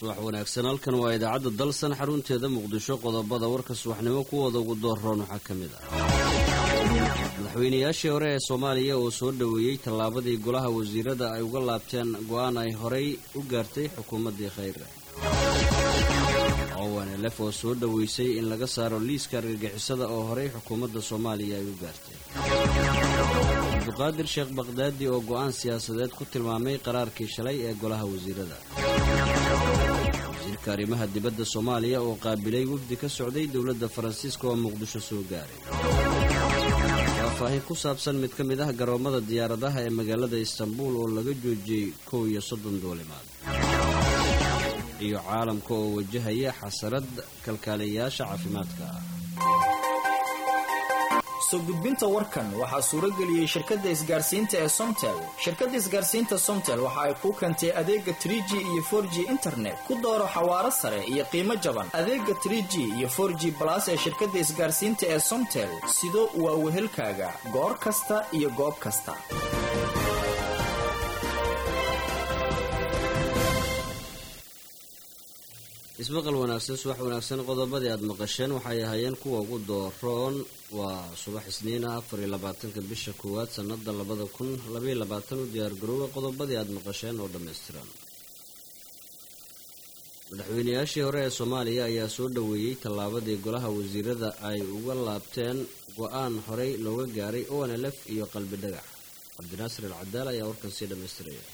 subax wanaagsan halkan waa idaacadda dalsan xarunteeda muqdisho qodobada warka subaxnimo kuwooda ugu doorroon waxaa ka mid ah madaxweynayaashii hore ee soomaaliya oo soo dhoweeyey tallaabadii golaha wasiirada ay uga laabteen go-aan ay horay u gaartay xukuumaddii khayre owanelef oo soo dhoweysay in laga saaro liiska argagixisada oo horay xukuumadda soomaaliya ay u gaartay cabduqaadir sheekh bakdaadi oo go'aan siyaasadeed ku tilmaamay qaraarkii shalay ee golaha wasiirada wasiirka arrimaha dibadda soomaaliya oo qaabilay wafdi ka socday dowladda faransiiska oo muqdisho soo gaaray faahfaahin ku saabsan mid ka mid ah garoommada diyaaradaha ee magaalada istanbuul oo laga joojiyey kow iyo soddon duulimaad iyo caalamka oo wajahaya xasarad kalkaaliyayaasha caafimaadka ah soo gudbinta warkan waxaa suuro geliyey shirkadda isgaarsiinta ee somtel shirkadda isgaarsiinta somtel waxa ay kuu keentay adeega trie g iyo for g internet ku dooro xawaaro sare iyo qiimo jaban adeega trie g iyo for g balas ee shirkadda isgaarsiinta ee somtel sido waa wehelkaaga goor kasta iyo goob kasta ismaqal wanaagsan subax wanaagsan qodobadii aada maqasheen waxay ahaayeen kuwa ugu dooroon waa subax isniina afar iyo labaatanka bisha koowaad sanada labada kun labaiyo labaatan u diyaargarooba qodobadii aada maqasheen oo dhammaystiran madaxweynayaashii hore ee soomaaliya ayaa soo dhoweeyey tallaabadii golaha wasiirada ay uga laabteen go-aan horey looga gaaray onlf iyo qalbi dhagax cabdinaasir alcadaal ayaa warkan sii dhammaystiraya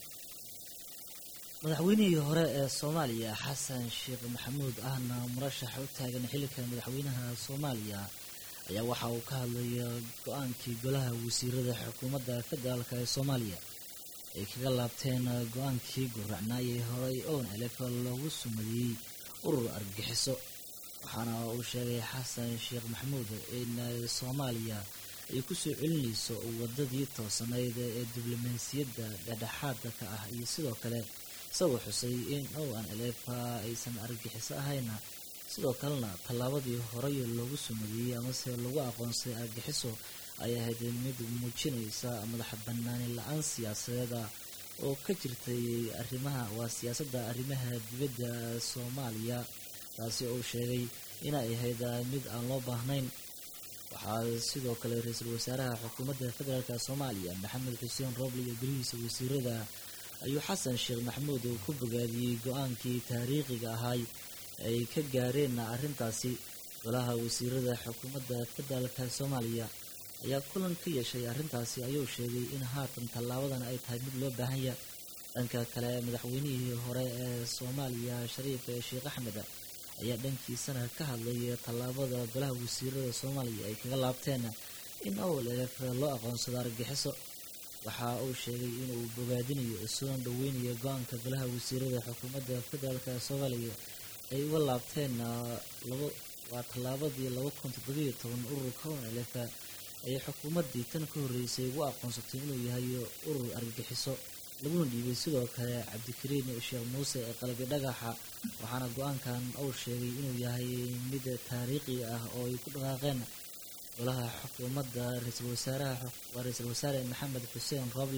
madaxweynihii hore ee soomaaliya xasan sheekh maxamuud ahna murashax u taagan xilka madaxweynaha soomaaliya ayaa waxa uu ka hadlaya go-aankii golaha wasiirada xukuumadda federaalk ee soomaaliya ay kaga laabteen go-aankii guracnaayay horey oon elef loogu sumadiyey urur argagixiso waxaana uu sheegay xasan sheekh maxamuud in soomaaliya ay kusoo celinayso wadadii toosanayd ee diblomaasiyadda dhexdhexaadka ka ah iyo sidoo kale isagoo xusay in oan elefa aysan argagixiso ahayna sidoo kalena tallaabadii horey loogu sumadiyey amase lagu aqoonsay argagixiso ay ahayd mid muujinaysa madax banaani la-aan siyaasadeeda oo ka jirtay arrimaha waa siyaasadda arrimaha dibadda soomaaliya taasi uu sheegay inay ahayd mid aan loo baahnayn waxaa sidoo kale ra-iisul wasaaraha xukuumadda federaalk soomaaliya maxamed xuseen rooble iyo golihiisa wasiirada ayuu xasan sheekh maxamuud uu ku bogaadiyey go-aankii taariikhiga ahay ay ka gaareen arrintaasi golaha wasiirada xukuumadda federaalk soomaaliya ayaa kulan ka yeeshay arrintaasi ayuu sheegay in haatan tallaabadan ay tahay mid loo baahanya dhanka kale madaxweynihii hore ee soomaaliya shariif sheekh axmed ayaa dhankiisana ka hadlay tallaabada golaha wasiirada soomaaliya ay kaga laabteen in owl elef loo aqoonsado argagixiso waxa uu sheegay inuu bogaadinayo soona dhoweynayo go-aanka golaha wasiirada xukuumadda federaalk soomaaliya ay uga laabteen waa tallaabadii laba kun toddobiyo toban ururka onlf ay xukuumaddii tan ka horreysay ugu aqoonsatay inuu yahay urur argagixiso laguna dhiibay sidoo kale cabdikariin sheekh muuse ee qalbi dhagaxa waxaana go-aankan uu sheegay inuu yahay mid taariikhi ah oo ay ku dhaqaaqeen golaha xukuumadda ra-iisul wasaaraha waa ra-iisul wasaare maxamed xuseen rooble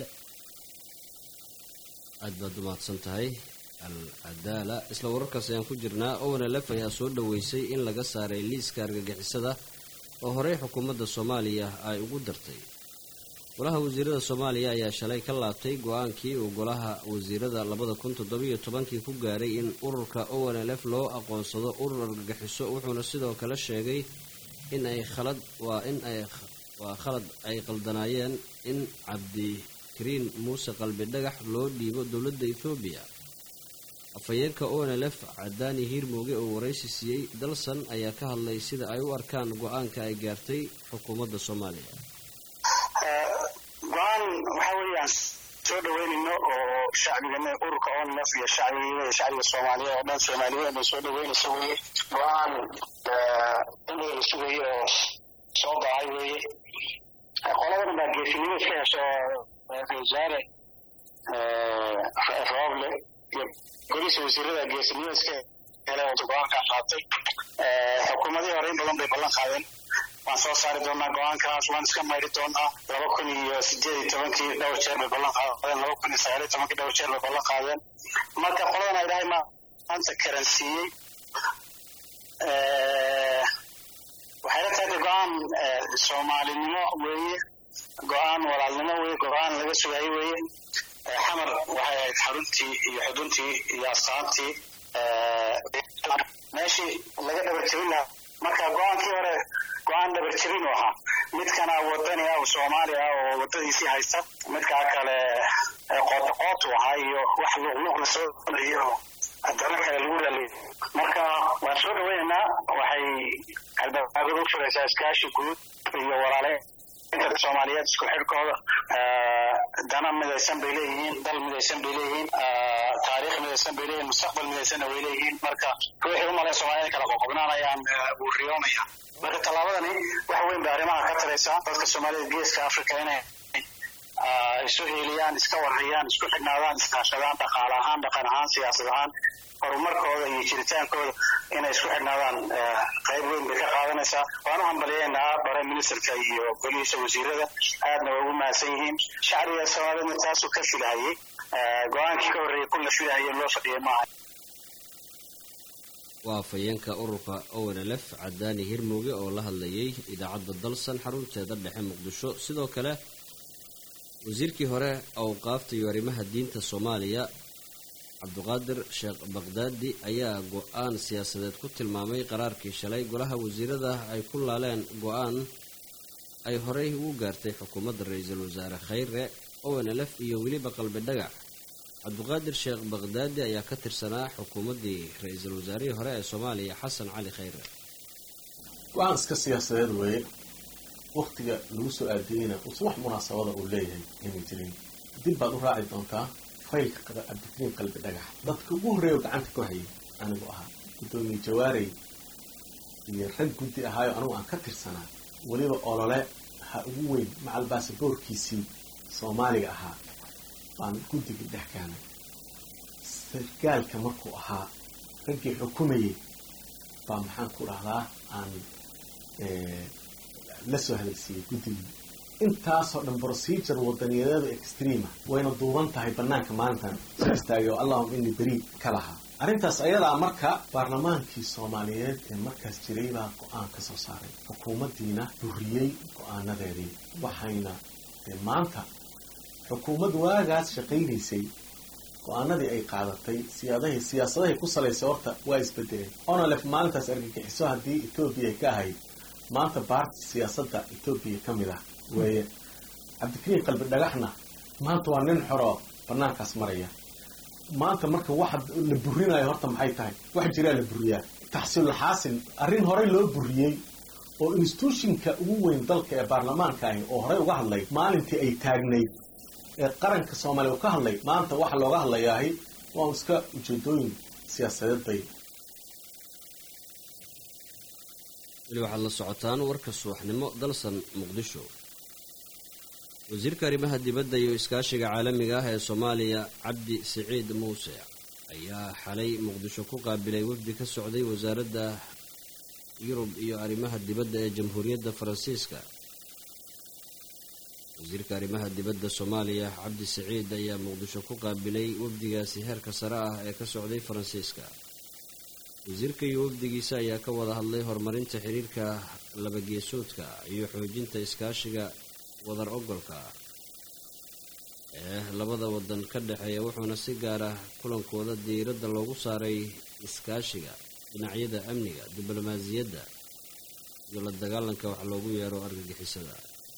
aad baad u mahadsan tahay al cadaala isla wararkaas ayaan ku jirnaa onlf ayaa soo dhoweysay in laga saaray liiska argagixisada oo horey xukuumadda soomaaliya ay ugu dartay golaha wasiirada soomaaliya ayaa shalay ka laabtay go-aankii uu golaha wasiirada labada kun toddobiyo tobankii ku gaaray in ururka onlf loo aqoonsado urur argagixiso wuxuuna sidoo kale sheegay in ay khalad waa in ay waa khalad ay qaldanaayeen in cabdikariin muuse qalbi dhagax loo dhiibo dowladda ethoobiya afhayeenka onlf cadaani hiirmooge oo waraysi siiyey dalsan ayaa ka hadlay sida ay u arkaan go-aanka ay gaartay xukuumadda soomaaliya go-aan waxa weeyaan soo dhaweynayno oo shacbiga ururka onlf iyo shacbiga shacbiga soomaaliya oo dhan soomaaliyeed ay soo dhaweynayso weye go-aan in la sugayo oo soo baxay weye qoladan baa geesinimo iska hesho wasaare rooble iyo golihiisa wasiirada geesinimo iska hele oo go-aankaa qaatay xukuumadihii hore in badan bay ballan qaadeen waan soo saari doonaa go-aankaas waan iska mayri doonaa laba kun iyo sideed iyo tobankii dhowr jeer bay ballan qaadeen laba kun iyo sagaal iyo tobankii dhowr jeer bay ballan qaadeen marka qoladan ay dhahay ma maanta karansiiyey waxay la tahay go-aan soomaalinimo weeye go-aan walaalnimo weeye go-aan laga sugayo weeye xamar waxay ahayd xaruntii iyo xuduntii iyo astaantii meeshii laga dhabarjebin lahaa marka go-aankii hore go-aan dhabarjebin u ahaa midkana wadani ah oo soomaali ah oo wadadiisii haysta midkaa kale qootaqootu ahaa iyo wax luqluq la soo iyo daro kale lagu raaliyay marka waan soo dhaweynaynaa waxay albaabada u furaysaa iskaashi guud iyo walaale inta soomaaliyeed isku xidhkooda dana midaysan bay leeyihiin dal midaysan bay leeyihiin taariikh midaysan bay leeyihiin mustaqbal midaysanna way leeyihiin marka ruuxii umalayn soomaaliyad kala qoqobnaanayaan wuu riyoonaya marka tallaabadani wax weyn bay arrimaha ka taraysaa dadka soomaaliyed geeska africa inay isu hiiliyaan iska warhayaan isku xidhnaadaan iskaashadaan dhaqaale ahaan dhaqan ahaan siyaasad ahaan horumarkooda iyo jiritaankooda inay isku xidhnaadaan qayb weyn bay ka qaadanaysaa waan u hambaliyeynaa bare ministerka iyo golihiisa wasiirada aadna waa ugu mahadsan yihiin shacbiga soomaaliyedna taasuu ka filahayey go-aankii ka horreeyay kun la filahayay loo fadhiyay maaha waa afhayeenka ururka ownlf cadaani hirmuge oo la hadlayay idaacadda dalsan xarunteeda dhexe muqdisho sidoo kale wasiirkii hore awqaafta iyo arrimaha diinta soomaaliya cabdiqaadir sheekh baqdaadi ayaa go-aan siyaasadeed ku tilmaamay qaraarkii shalay golaha wasiirada ay ku laaleen go-aan ay horey ugu gaartay xukuumadda ra-iisul wasaare khayre ownlf iyo weliba qalbi dhagax cabdiqaadir sheekh baqdaadi ayaa ka tirsanaa xukuumaddii ra-iisul wasaarihii hore ee soomaaliya xasan cali khayre go-aan iska siyaasadeed weeye waktiga lagu soo aadiyeyna uusan wax munaasabada uu leeyahay inay jirin dib baad u raaci doontaa faylka cabdikariim qalbi dhagax dadka ugu horreeya gacanta ku hayay anigu ahaa guddoomiye jawaarey iyo rag guddi ahaayo anigu aan ka tirsanaa weliba olole ha ugu weyn macal baasaboorkiisii soomaaliga ahaa baan guddigii dhex keenay sargaalka markuu ahaa raggii xukumayay baa maxaan ku dhahdaa aan la soo hadalsiiyey guddigii intaasoo dhan procedure wadaniyadeeda extreama wayna duuban tahay banaanka maalintan soo istaagay oo allahuma ini beri ka lahaa arrintaas ayadaa marka baarlamaankii soomaaliyeed ee markaas jiray baa go-aan ka soo saaray xukuumaddiina buriyey go-aanadeedii waxayna maanta xukuumad waagaas shaqaynaysay go-aanadii ay qaadatay siyaadahay siyaasadahay ku salaysay horta waa isbedeleen onalef maalintaas argagixiso haddii etoobiya ka ahayd maanta baarti siyaasadda etoobiya ka mid ah weeye cabdikariim qalbi dhagaxna maanta waa nin xoroo banaankaas maraya maanta marka waxa la burinayo horta maxay tahay wax jiraa la buriyaa taxsiilulxaasil arrin horey loo buriyey oo instituushinka ugu weyn dalka ee baarlamaanka ahi oo horey uga hadlay maalintii ay taagnayd ee qaranka soomaaliya uu ka hadlay maanta waxa looga hadlayaahi waa iska ujeedooyin siyaasadeed bay weli waxaad la socotaan warka subaxnimo dalsan muqdisho wasiirka arrimaha dibadda iyo iskaashiga caalamiga ah ee soomaaliya cabdi siciid muuse ayaa xalay muqdisho ku qaabilay wafdi ka socday wasaaradda yurub iyo arrimaha dibadda ee jamhuuriyadda faransiiska wasiirka arrimaha dibadda soomaaliya cabdi siciid ayaa muqdisho ku qaabilay wafdigaasi heerka sare ah ee ka socday faransiiska wasiirka iyo wafdigiisa ayaa ka wada hadlay horumarinta xiriirka labageesoodka iyo xoojinta iskaashiga wadar ogolka ee labada wadan ka dhexeeya wuxuuna si gaar ah kulankooda diiradda loogu saaray iskaashiga dhinacyada amniga diblomaasiyadda iyo la dagaalanka wax loogu yeero argagixisada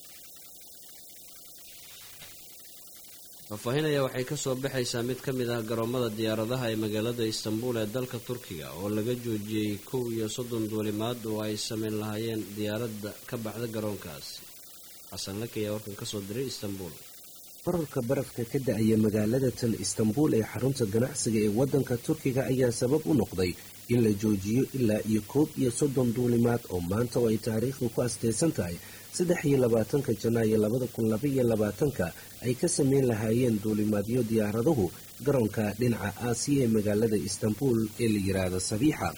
faahfaahinaya waxay kasoo baxaysaa mid ka mid ah garoomada diyaaradaha ee magaalada istanbul ee dalka turkiga oo laga joojiyey kow iyo soddon duulimaad oo ay sameyn lahaayeen diyaaradda ka baxda garoonkaasi xasan laki ayaa warkan kasoo diray istanbul bararka barafka ka da-aya magaalada tan istanbul ee xarunta ganacsiga ee waddanka turkiga ayaa sabab u noqday in la joojiyo ilaa iyo koob iyo soddon duulimaad oo maanta oo ay taariikhdu ku astaysan tahay saddex iyo labaatanka janaayo labada kun labaiyo labaatanka ay ka sameyn lahaayeen duulimaadyo diyaaraduhu garoonka dhinaca aasiya ee magaalada istanbul ee la yiraahdo sabiixa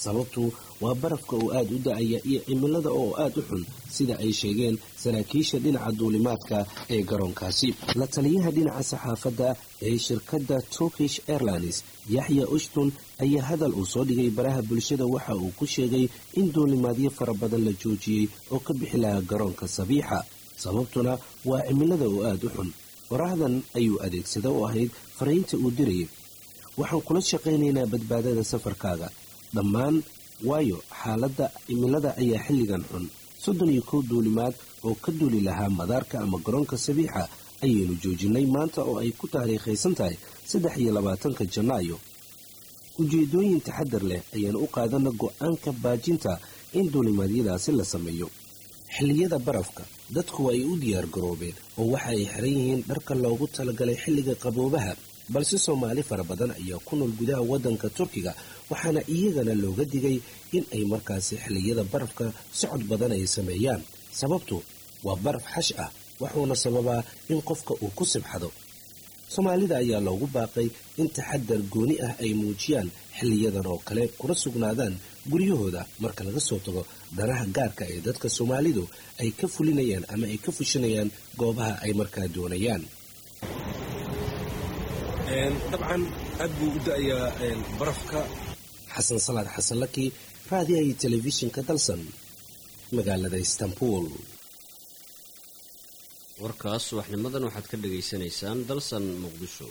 sababtu waa barafka oo aada u da-aya iyo cimilada oo aada u xun sida ay sheegeen saraakiisha dhinaca duulimaadka ee garoonkaasi la taliyaha dhinaca saxaafadda ee shirkadda turkish airlines yaxya ushtun ayaa hadal uu soo dhigay baraha bulshada waxa uu ku sheegay in duulimaadyo fara badan la joojiyey oo ka bixi lahaa garoonka sabiixa sababtuna waa cimilada oo aada u xun waraahdan ayuu adeegsada oo ahayd fariinta uu dirayay waxaan kula shaqaynaynaa badbaadada safarkaaga dhammaan waayo xaaladda cimilada ayaa xilligan xun soddon iyo kow duulimaad oo ka duuli lahaa madaarka ama garoonka sabiixa ayaynu joojinay maanta oo ay ku taariikhaysan tahay saddex iyo labaatanka janaayo ujeedooyin taxadar leh ayaan u qaadana go-aanka baajinta in duulimaadyadaasi la sameeyo xilliyada barafka dadku ay u diyaar garoobeen oo waxa ay xiran yihiin dharka loogu talagalay xilliga qaboobaha balse soomaali fara badan ayaa ku nool gudaha waddanka turkiga waxaana iyagana looga digay in ay markaasi xilliyada barafka socod badan ay sameeyaan sababtu waa baraf xash ah wuxuuna sababaa in qofka uu ku sibxado soomaalida ayaa loogu baaqay in taxadar gooni ah ay muujiyaan xiliyadan oo kale kuna sugnaadaan guryahooda marka laga soo tago danaha gaarka ee dadka soomaalidu ay ka fulinayaan ama ay ka fushinayaan goobaha ay markaa doonayaan dabcan aad buu u da-ayaa barafka xasan salaad xasanlaki raadiyaha iyo telefishinka dalsan magaalada istanbul warkaas subaxnimadan waxaad ka dhagaysanaysaan dalsan muqdisho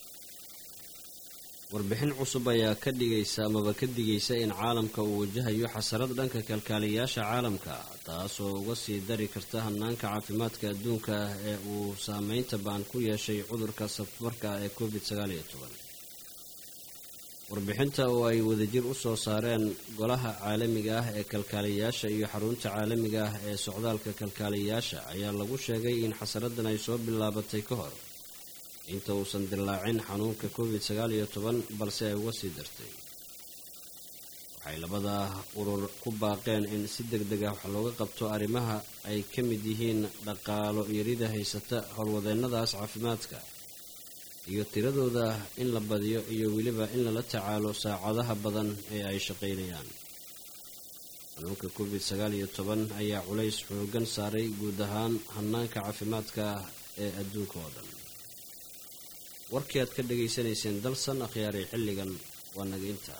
warbixin cusub ayaa ka dhigaysa amaba ka digaysa in caalamka uu wajahayo xasarad dhanka kalkaaliyayaasha caalamka taas oo uga sii dari karta hanaanka caafimaadka adduunka ah ee uu saameynta baan ku yeeshay cudurka safmarka ee covid sagaaliyo toban warbixinta oo ay wadajir u soo saareen golaha caalamiga ah ee kalkaaliyayaasha iyo xarunta caalamiga ah ee socdaalka kalkaaliyayaasha ayaa lagu sheegay in xasaradan ay soo bilaabatay ka hor inta uusan dilaacin xanuunka covid sagaal iyo toban balse ay uga sii dartay waxay labada urur ku baaqeen in si deg deg ah wax looga qabto arrimaha ay ka mid yihiin dhaqaalo yarida haysata howlwadeennadaas caafimaadka iyo tiradooda in la badiyo iyo weliba in lala tacaalo saacadaha badan ee ay shaqaynayaan xanuunka covid sagaal iyo toban ayaa culays xoogan saaray guud ahaan hanaanka caafimaadka ee adduunka oo dhan warkii aad ka dhegaysanayseen dalsan akhyaari xilligan waa naga intaa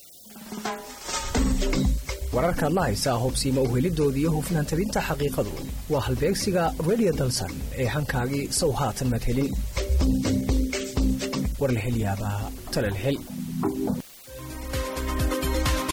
wararkaad la haysaa hubsiima uhelidooda iyo hufnaan tabinta xaqiiqadu waa halbeegsiga redio dalsan ee hankaagii sow haatan madhelin war la hel yaabaa talal hel